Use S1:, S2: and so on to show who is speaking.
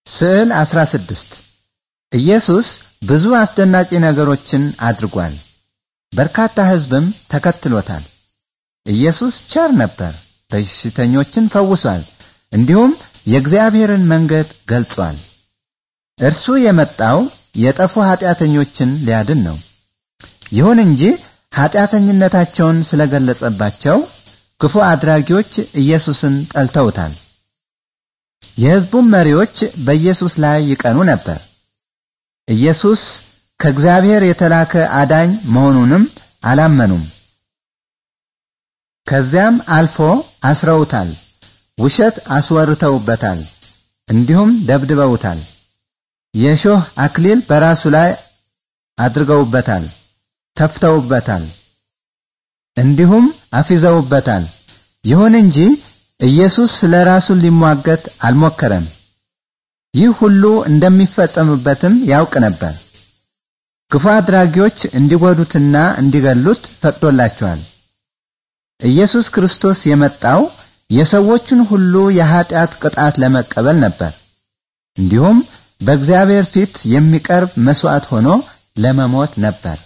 S1: ስዕል 16 ኢየሱስ ብዙ አስደናቂ ነገሮችን አድርጓል። በርካታ ሕዝብም ተከትሎታል። ኢየሱስ ቸር ነበር፣ በሽተኞችን ፈውሷል፣ እንዲሁም የእግዚአብሔርን መንገድ ገልጿል። እርሱ የመጣው የጠፉ ኃጢአተኞችን ሊያድን ነው። ይሁን እንጂ ኃጢአተኝነታቸውን ስለገለጸባቸው ክፉ አድራጊዎች ኢየሱስን ጠልተውታል። የሕዝቡም መሪዎች በኢየሱስ ላይ ይቀኑ ነበር። ኢየሱስ ከእግዚአብሔር የተላከ አዳኝ መሆኑንም አላመኑም። ከዚያም አልፎ አስረውታል፣ ውሸት አስወርተውበታል፣ እንዲሁም ደብድበውታል። የእሾህ አክሊል በራሱ ላይ አድርገውበታል፣ ተፍተውበታል፣ እንዲሁም አፊዘውበታል። ይሁን እንጂ ኢየሱስ ስለ ራሱ ሊሟገት አልሞከረም። ይህ ሁሉ እንደሚፈጸምበትም ያውቅ ነበር። ክፉ አድራጊዎች እንዲጎዱትና እንዲገሉት ፈቅዶላቸዋል። ኢየሱስ ክርስቶስ የመጣው የሰዎችን ሁሉ የኀጢአት ቅጣት ለመቀበል ነበር። እንዲሁም በእግዚአብሔር ፊት የሚቀርብ መሥዋዕት ሆኖ ለመሞት ነበር።